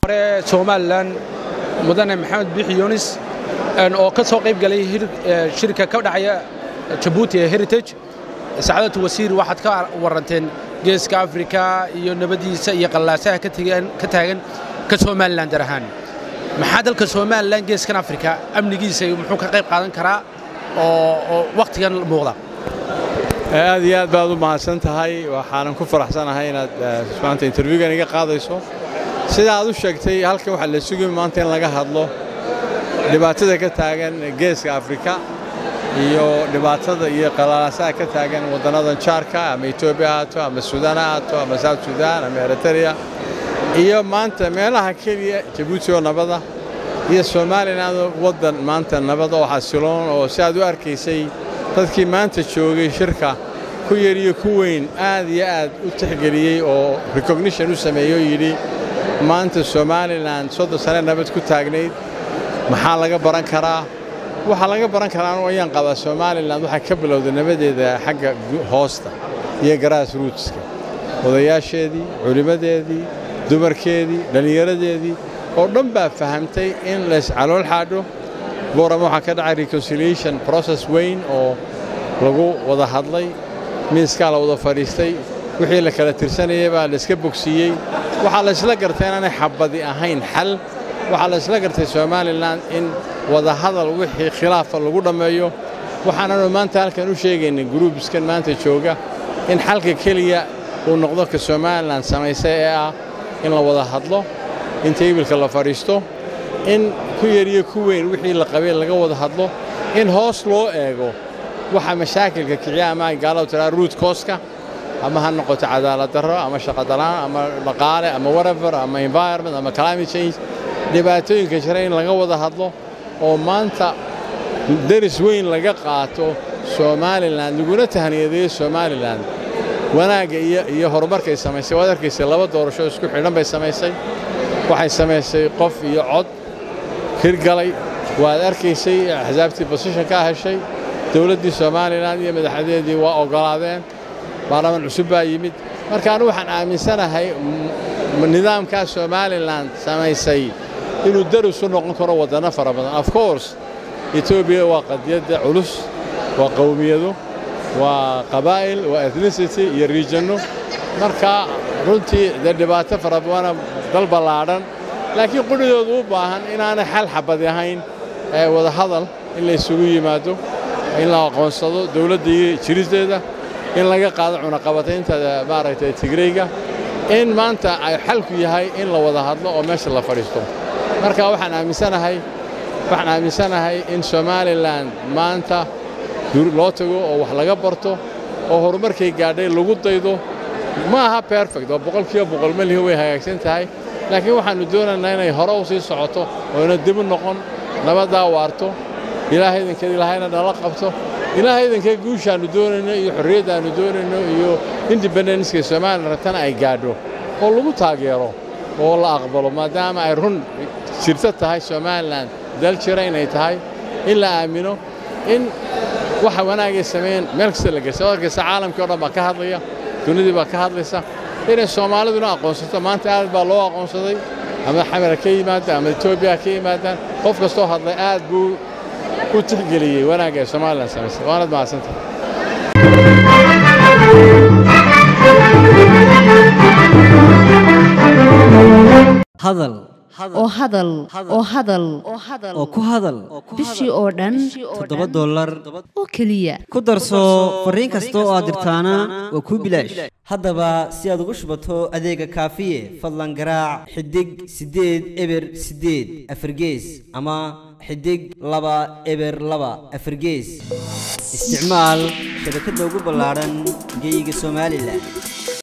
hore somalilan mudane maxamed bixi yunis oo ka soo qayb galay shirka ka dhacaya jabuuti ee heritage sacaadatu wasiir waxaad ka waranteen geeska afrika iyo nabadiisa iyo qallaasaha ka taagan ka somalilan dar ahaan maxaa dalka somalilan geeskan afrika amnigiisa muxuu ka qayb qaadan karaa oo wakhtigan muuqda aad iyo aad baad u mahadsan tahay waxaanan ku faraxsanahay inaad maanta interviewgan iga qaadayso sida aad u sheegtay halkan waxaa la sugay maanta in laga hadlo dhibaatada ka taagan geeska afrika iyo dhibaatada iyo qalaalaasaha ka taagan waddannadan jaarka ama etoobiya ahaato ama suudaan ha ahaato ama south suudaan ama eritrea iyo maanta meelaha keliya jabuuti oo nabada iyo somalilan waddan maanta nabada oo xasiloon oo si aad u arkaysay dadkii maanta joogay shirka ku yar iyo ku weyn aad iyo aad u tixgeliyey oo recognition u sameeyey oo yidhi maanta somalilan soddon sane nabad ku taagnayd maxaa laga baran karaa waxaa laga baran karaa anu ayaan qabaa somalilan waxaa ka bilowda nabadeeda xagga hoosta iyo garaas ruutska odayaasheedii culimmadeedii dumarkeedii dhallinyaradeedii oo dhan baa fahamtay in lays calool xaadho boorama waxaa ka dhacay reconciliation process weyn oo lagu wada hadlay miiskaa la wada fadhiistay wixii la kala tirsanayay baa layska bogsiiyey waxaa laysla gartay inaanay xabadi ahayn xal waxaa laysla gartay somalilan in wadahadal wixii khilaafa lagu dhammeeyo waxaananu maanta halkan u sheegaynay gruubskan maanta jooga in xalka keliya uu noqdo ka somalilan samaysay ee ah in la wada hadlo in taybilka la fadhiisto in ku yariyo ku weyn wixii la qabay laga wada hadlo in hoos loo eego waxa mashaakilka kiciya ama ay gaaladu tiraa ruut kooska ama ha noqoto cadaalad darro ama shaqodalaan ama dhaqaale ama whatever ama environment ama climate change dhibaatooyinka jira in laga wada hadlo oo maanta deris weyn laga qaato somalilan laguna tahniyadeeyo somalilan wanaagga iyo horumarkay samaysay waad arkaysay laba doorasho isku xidhan bay samaysay waxay samaysay qof iyo cod hirgalay waad arkaysay axsaabtii bosishan ka heshay dowladdii somalilan iyo madaxdeedii waa oggolaadeen baarlamaan cusub baa yimid marka anu waxaan aaminsanahay nidaamkaa somalilan samaysay inuu daris u noqon karo waddanno fara badan of course etoobiya waa qadiyadda culus waa qowmiyado waa qabaa'il waa ethnicity iyo riijanno marka runtii dee dhibaato fara badana dal ballaadhan laakiin qudhidoodu u baahan inaanay xal xabadi ahayn ee wadahadal in la isugu yimaado in la aqoonsado dowladda iyo jiristeeda in laga qaado cunaqabataynta maaragtay tigreyga in maanta ay xalku yahay in la wada hadlo oo meesha la fadhiisto marka waxaan aaminsanahay waxaan aaminsanahay in somalilan maanta loo tago oo wax laga barto oo horumarkay gaadhay lagu daydo ma aha perfect oo boqolkiiba boqol malihi way hagaagsan tahay laakiin waxaannu doonaynaa inay hore u sii socoto oo ina dibu noqon nabaddaa waarto ilaahay idinkeed ilaahayna nala qabto ilaahay idinkeed guushaannu doonayno iyo xorriyaddaannu doonayno iyo independenska somalilan ratana ay gaadho oo lagu taageero oo la aqbalo maadaama ay run jirto tahay somalilan dal jira inay tahay in la aamino in waxa wanaagay sameeyeen meel kasta la geysa arkaysa caalamkii o dhan baa ka hadlaya dunidii baa ka hadlaysa inay soomaaliduna aqoonsato maanta aad baa loo aqoonsaday ama xamara ka yimaada ama etoobiya ka yimaadaan qof kastoo hadlay aad buu u tixgeliyey wanaagga ay somalilan samaysay waanad mahadsantahay hadal oo hadal oo hadal oo ku hadal bishii oo dhan toddoba dollar oo keliya ku darso fariin kasta oo aad dirtaana waa kuu bilaash haddaba si aad ugu shubato adeega kaafiye fadlan garaac xidig siddeed eber siddeed afargees ama xidig laba eber laba afargees isticmaal shabakadda ugu ballaadhan geeyiga somalilan